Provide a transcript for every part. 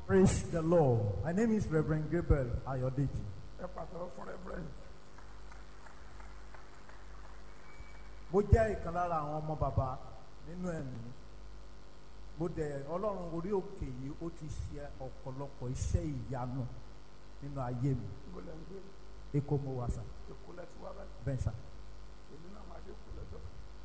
Praise the Lord. My name is Reverend Gabriel Ayodeji. ẹ pàtàkì fún reverend Mo jẹ́ ìkan lára àwọn ọmọ bàbá nínú ẹ̀mí. Mo dẹ̀ Ọlọ́run orí òkè yìí ó ti ṣe ọ̀pọ̀lọpọ̀ iṣẹ́ ìyanu nínú ayé mi. níbo lẹ́ ń gbé Èkó mo wà sà, èkó lẹ́ ti wá báyìí bẹ́ẹ̀ sà. èmi náà máa dé èkó lẹ́jọ́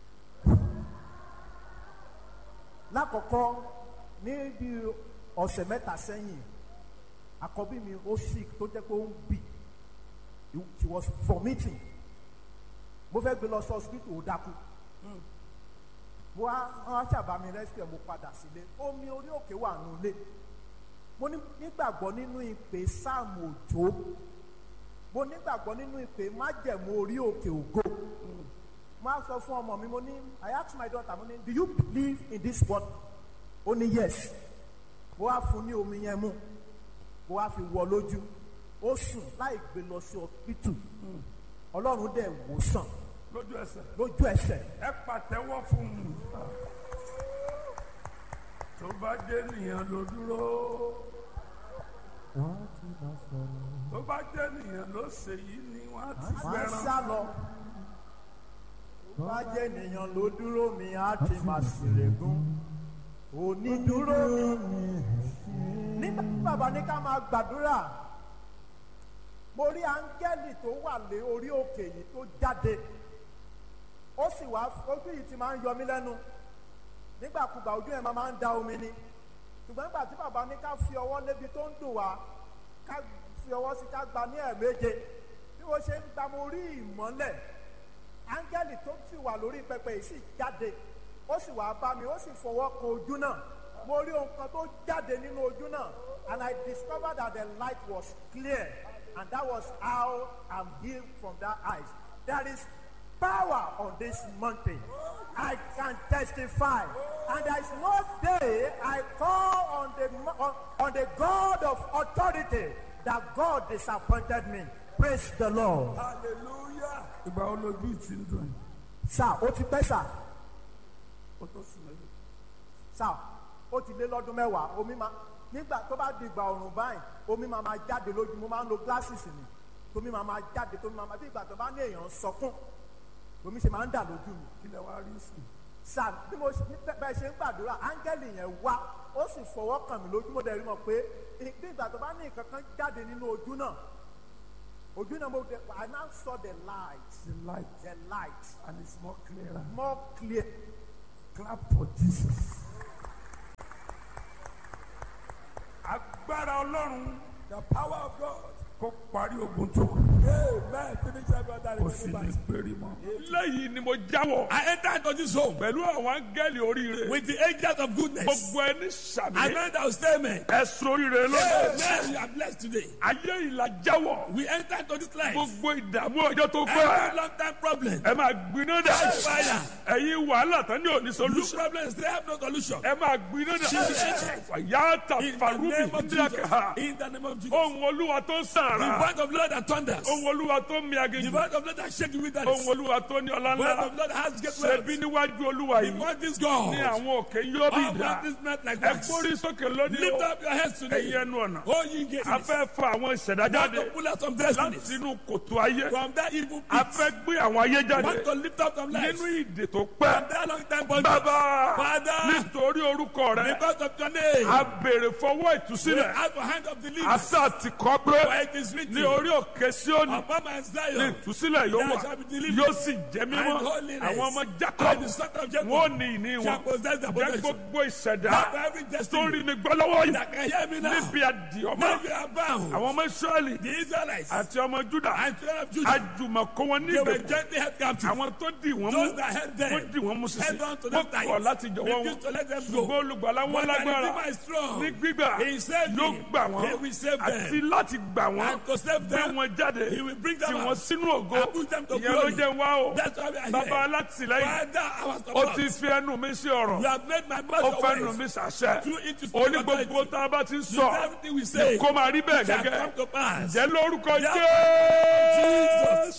Lákọ̀ọ́kọ́ ní bí ọ̀sẹ̀ mẹ́ta sẹ́yìn, àkọ́bí mi ó sick tó jẹ́ pé ó ń bì. She was vomiting. Mo fẹ́ gbé lọ sí hospital ó dákú. mo wá wọn ṣàbá mi rescue mo padà sílé omi orí òkè wà nù lé mo ní- nígbàgbọ́ nínú ìpè sáàmù òjò mo nígbàgbọ́ nínú ìpè májẹ̀mú orí òkè ògo mo á sọ fún ọmọ mi mo ní I ask my daughter mo ní do you believe in this word ó ní yes mo wá fún ní omi yẹn mú mo wá fi wọ lójú ó sùn láì gbé lọ sí hospital ọlọ́run dẹ̀ wò sàn lójú ẹsẹ̀ lójú ẹsẹ̀ ẹ pàtẹ́wọ́ fún un tó bá jẹ́ nìyẹn ló dúró tó bá jẹ́ nìyẹn ló ṣe yìí ni wọ́n á ti máa ń fẹ́ràn sá lọ. bá jẹ́ ènìyàn ló dúró mi á ti máa ṣèlégún. onídúró nígbà tí bàbá ní ká máa gbàdúrà mo rí áńgẹ́lì tó wà lé orí òkè yìí tó jáde ó sì wá ojú yìí ti máa ń yọ mí lẹ́nu nígbàkúgbà ojú ẹ̀ máa máa ń da omi ni ṣùgbọ́n nígbà tí bàbá ní ká fi ọwọ́ lébi tó ń dùn wá ká fi ọwọ́ sí ká gba ní ẹ̀ẹ̀méje bí wọ́n ṣe ń gba mo rí ìmọ́lẹ̀ áńgẹ́lì tó sì wà lórí pẹpẹ yìí sì jáde ó sì wá bá mi ó sì fọwọ́ kan ojú náà mo rí ohun kan tó jáde nínú ojú náà and I discovered that the light was clear and that was how I'm healed from that eyes there is power on this mountain I can testify and there is no day I call on the mo- on, on the God of authority that God disappointed me praise the Lord. hallelujah ìgbà wo lójú ti ń dùn yìí sá ó ti pẹ́ sá ó tó sùn lẹ́yìn sá ó ti lé lọ́dún mẹ́wàá omi máa nígbà tó bá di ìgbà ọ̀rùn báyìí omi máa máa jáde lójú mo máa ń lo glasses ni tómi máa máa jáde tómi máa máa bí ìgbà tó bá ní èèyàn sọkún omi ṣe máa ń dà lójú mi kí lẹ wá rí sí sá bí mo ṣe bí bẹ́ẹ̀ ṣe ń gbàdúrà áńgẹ́lì yẹn wá ó sì fọwọ́ kàn mí lójú mo dẹ̀ rí mọ̀ pé bí ìgbà tó bá ní nǹkan kan jáde nínú ojú náà ojú náà mo dẹ̀ I now saw the light the light the light and it's more clearer more clear clap for Jesus. agbára ọlọ́run The power of God. kó parí ogun tó kù Amen. Finish every other kó sì ní péré mọ́. lẹ́yìn ni mo jáwọ́ I enter into this home pẹ̀lú àwọn áńgẹ́lì oríire with the angels of goodness. gbogbo ẹni sàmì I know that will stay amen. ẹ̀sùn oríire lọ́dọ̀ Amen. You are blessed today. ayé ìlà jáwọ́ We enter into this life. gbogbo ìdààmú ọjọ́ tó Every pẹ́ long time problem. ẹ máa gbiná dà Fire. ẹ̀yin wàhálà tán ní òní Look solution problems, they have no solution. ẹ máa gbiná dà fàyà ta In the farubi name of Jesus. ndíyàkà In the name of Jesus. ohun olúwa tó ń The sàrà voice of Lord that thunders. ohun olúwa tó ń mi The aginjù voice of Lord that shake you with that. ohun The olúwa tó ní ọlá voice ńlá of Lord that has great ṣebí wealth. níwájú olúwa The yìí voice is ní God. àwọn òkè yóò bí All dà practice not like ẹ wax. gbórí sókè lónìí Lift o up your heads today. ẹ̀yin ẹnu ọ̀nà Oh, ye gates. a fẹ́ fa àwọn ìṣẹ̀dá Want jáde to pull out some destinies láti inú kòtò ayé from that evil a pit. fẹ́ gbé àwọn ayé jáde Want to lift up some lives nínú from ìdè tó pẹ́ that long time bondage. bàbá Father, nítorí orúkọ rẹ because of your name, a béèrè fọwọ́ we ìtúsílẹ̀ ask for hand of deliverance. àṣà ti kọ́ pé For it is written, ní orí òkè Síónì upon my ní Zion, ìtúsílẹ̀ yóò there wà shall be deliverance yóò sì jẹ́ mímọ́ and holiness. àwọn ọmọ and Jacob the son of Jacob wọn ò ní ìní shall wọn possess the jẹ́ possession. gbogbo ìṣẹ̀dá Not every tó destiny rí mi gbọ́ lọ́wọ́ yìí that can hear me now. níbi àdìọ́mọ́ Now you are bound. àwọn ọmọ Ísírẹ́lì The Israelites àti ọmọ Júdà and children of Judah, àjùmọ̀kọ́ wọn ní they were ìgbèkùn gently held captive. àwọn tó dì wọ́n mú Those that held them, wọ́n dì wọ́n mú sísè held on to wọ́n them tight. kọ̀ láti jọ̀wọ́ wọn Refused to let them ṣùgbọ́n go. olùgbàlà wọn But the lágbára Redeemer is strong. ní gbígbà He saved yóò me. gbà wọ́n He will save them. àti láti gbà wọ́n And to save gbé them, wọn jáde He will bring them tì out. wọ́n sínú ògo And put them to ìyẹn ló glory. jẹ́ wá o That's why we are bàbá here. alátìlẹ́yìn Father, our ó support. ti fi ẹnu mi sí ọ̀rọ̀ You have made my mouth ó your fẹ́ nu ways. mi sàṣẹ Through it is ó ní authority. gbogbo tá a bá ti ń You sọ say everything we say kó máa rí bẹ́ẹ̀ shall gẹ́gẹ́ come to pass. jẹ́ lórúkọ Yeah. Jésù Jesus.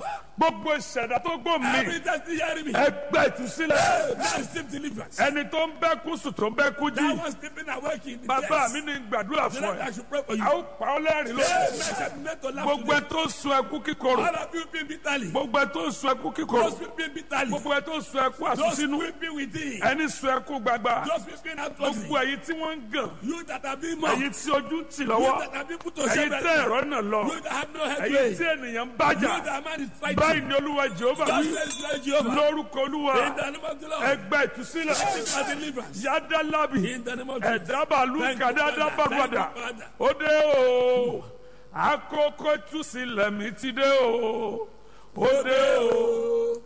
gbogbo ìṣẹ̀dá tó gbó mi Every time you hear me. ẹgbẹ́ ìtúsílẹ̀ Now receive deliverance. ẹni tó ń bẹ́ kú sùn tó ń bẹ́ kú That jí one sleeping awake in the bàbá chest. mi ní gbàdúrà The fún Lord, ẹ I should pray for you. a ó pa ọ́ lẹ́rìn Hey, lónìí man, shall be made to laugh gbogbo ẹ today. tó ń sun ẹkú kíkorò All of you weeping bitterly. gbogbo ẹ tó ń sun ẹkú kíkorò Those weeping bitterly. gbogbo ẹ tó ń sun ẹkú Those àsúnsínú weeping within. ẹni sun ẹkú gbagba Those weeping outwardly. gbogbo ẹ̀yin tí wọ́n ń gàn You that have been mocked. ẹ̀yin tí ojú ń tì You lọ́wọ́ that have been put to ẹ̀yin shame. tẹ́ ẹ̀rọ náà lọ You that have no ẹ̀yin headway. tí You ènìyàn ń bájà that man is fighting. báyìí ni olúwa jehova God wí says, Lord Jehovah. lórúkọ olúwa In the name of the Lord. ẹgbẹ́ ìtúsílẹ̀ Receive my deliverance. yádàlábì In the name of Jesus. ẹ̀dábàlú Thank you, kàdádábàgbàdà Father. Thank you, Father. ó dé o àkókò ìtúsílẹ̀ mi ti dé o ó dé o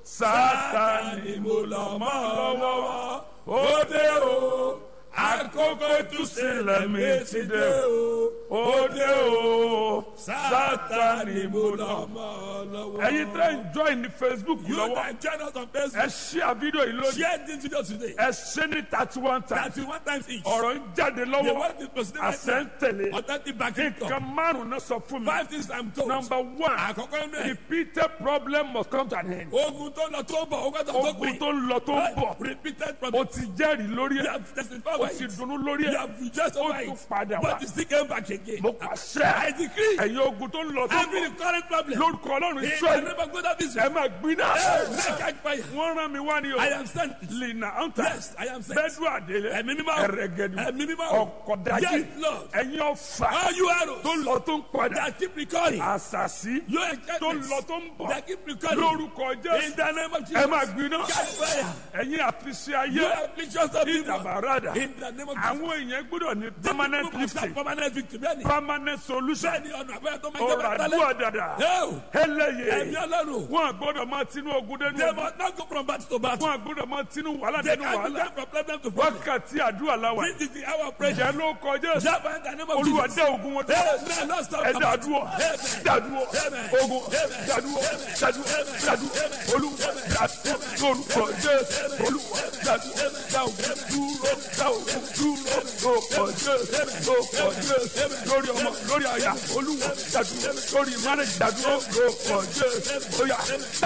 sátani mo lọ mọ́ lọ́wọ́ ó dé o àkókò ìtúsílẹ̀ mi ti dé o ó dé o sátani mo lọ mọ́ ẹ̀yin tẹ́ ń join ní facebook You lọ́wọ́ that join us on ẹ Facebook. ṣí àfídíò yìí lónìí Share this video today. ẹ ṣe ní thirty one times Thirty one times each. ọ̀rọ̀ ń jáde The lọ́wọ́ word is proceeding right àṣẹ ń now. tẹ̀lé Authentic backing up. nǹkan márùn-ún náà sọ fún mi Five things I'm told. number one Àkọ́kọ́ inú ẹ̀. repeated problem must come to an end Ogun tó lọ tó ń bọ̀, ogun tó tó ogun pin. tó ń lọ tó ń bọ̀ Repeated o problem. ti jẹ́rìí lórí You ẹ̀ have testified o over ti it. dunnú lórí You ẹ̀ have rejoiced ó over tún it. padà wá But you still came back again. mo pàṣẹ I decree. ẹ̀yin ogun tó ń lọ tó ń Every bọ̀ current problem. lórúkọ ọlọ́run In the israẹli name of God of ẹ Israel. máa gbiná Hey, catch fire. wọ́n rán mi wá ní o I am sent. lina anta Yes, I am sent. bẹ́ẹ̀dù àdélé Ẹ̀mí mímọ́. ẹ̀rẹ̀gẹ̀dù Ẹ̀mí mímọ́. ọ̀kọ̀dájì Yes, Lord. ẹ̀yin ọ̀fà All you arrows tó ń lọ tó ń padà that keep recurring. àṣàṣì Your tó ń enchantments lọ tó ń bọ̀ that keep recurring. lórúkọ In jésù the name of ẹ Jesus. máa gbiná Catch fire. ẹ̀yin àfiṣe You ayé afflictions of people. ìdàbàràdà In the name of Jesus. àwọn èèyàn gbọ́dọ̀ ní Some permanent people must have lifting permanent victory. Bẹ́ẹ̀ni. permanent solution Bẹ́ẹ̀ni ọ̀nà àbẹ́yẹ tó máa ń jẹ́ ọ̀rọ̀ bẹ́ẹ̀ àdúrà tẹ́lẹ̀. dàdà Ẹ̀mí ẹlẹ́yẹ ọlọ́run. wọn gbọ́dọ̀ máa tinú ogun They dẹnu must not go from battle to battle. wọn gbọ́dọ̀ máa tinú wàhálà They dẹnu can't wàhálà go from problem to problem. wákàtí àdúrà làwà This is the hour of prayer. ìjẹ́ ló kọjá Java in the name of olúwa Jesus. dá ogun wọn dúró Amen. Lord, stop. ẹ dàdúrọ̀ Amen. dàdúrọ̀ Amen. ogun dàdúrọ̀ dàdúrọ̀ dàdúrọ̀ olúwa dàdúrọ̀ lórúkọ jésù olúwa dàdúrọ̀ dá ogun dúró dá ogun dúró lórúkọ jésù lórúkọ jésù lórí ọmọ lórí àyà olúwa dàdúrọ̀ lórí mánẹjì dàdúrọ̀ lórúkọ jésù oyà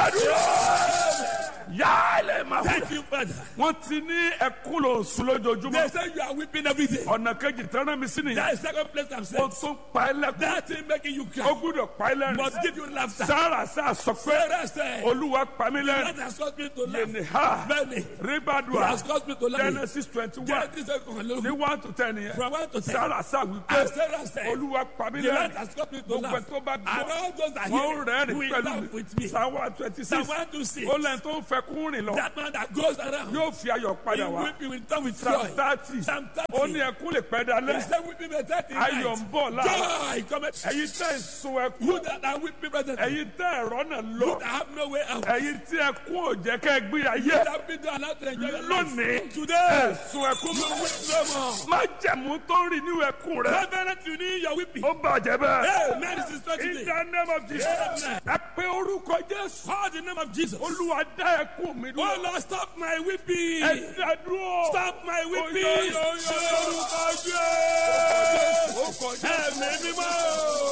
dàdúrọ̀ yálẹ̀ máa wúlò Thank you, Father. wọ́n ti ní ẹkún lò sùn lójoojúmọ́ They say you are weeping every day. ọ̀nà kejì tẹ́rán mi sí nìyẹn That is second place I'm ó saying. tún pa ẹ́ lẹ́kún That thing making you ó cry gbúdọ̀ pa ẹ́ lẹ́rìn must give you laughter. sára sá sọ pé Sarah said, olúwa pa mí that lẹ́rìn has caused me to laugh. yẹnì ha Many. It ribadua has caused me to laugh. genesis twenty one Genesis seven, ní one to ten yẹn From one to ten. sára sá And wípé Sarah said, olúwa pa mí the Lord lẹ́rìn has caused me to gbogbo laugh. ẹ̀ tó bá And gbọ́ all those that wọ́n hear rẹ́rìn will pẹ̀lú laugh with me. psalm one twenty six Psalm one to six. ó lẹ́yìn tó ń fẹ́ kún rìn lọ That man that goes around, yóò fi ayọ̀ he padà wá weeping will come with psalm joy. thirty Psalm ó ní 30. ẹkún lè pẹ́ He dalẹ́ said, weeping may tarry in ayọ̀ ń night. bọ̀ láàárọ̀ Joy cometh. ẹ̀yin tẹ́ ẹ̀ sun ẹkún You that are weeping, brethren, ẹ̀yin tẹ́ ẹ̀rọ náà lọ you that have no way out. ẹ̀yin tí ẹkún ò jẹ́ kẹ́ ẹ gbé ayé You that been allowed to enjoy your life. lónìí Today, ẹ̀sùn ẹkún you weep no more. má jẹ̀mú tó ń rìn ní ẹkún rẹ Reverend, you need your weeping. ó bàjẹ́ bẹ́ẹ̀. Hey, man, this is not in today. the name of Jesus Amen. ẹ pé orúkọ Jésù Call the name of Jesus. olúwa dá ẹkún mi Oh dúró Lord, stop my weeping. ẹ dá dúró Stop my weeping. Oyo, yo, yo, Ṣé orúkọ Jésù? ó kọjá Ẹ̀mí mímọ́.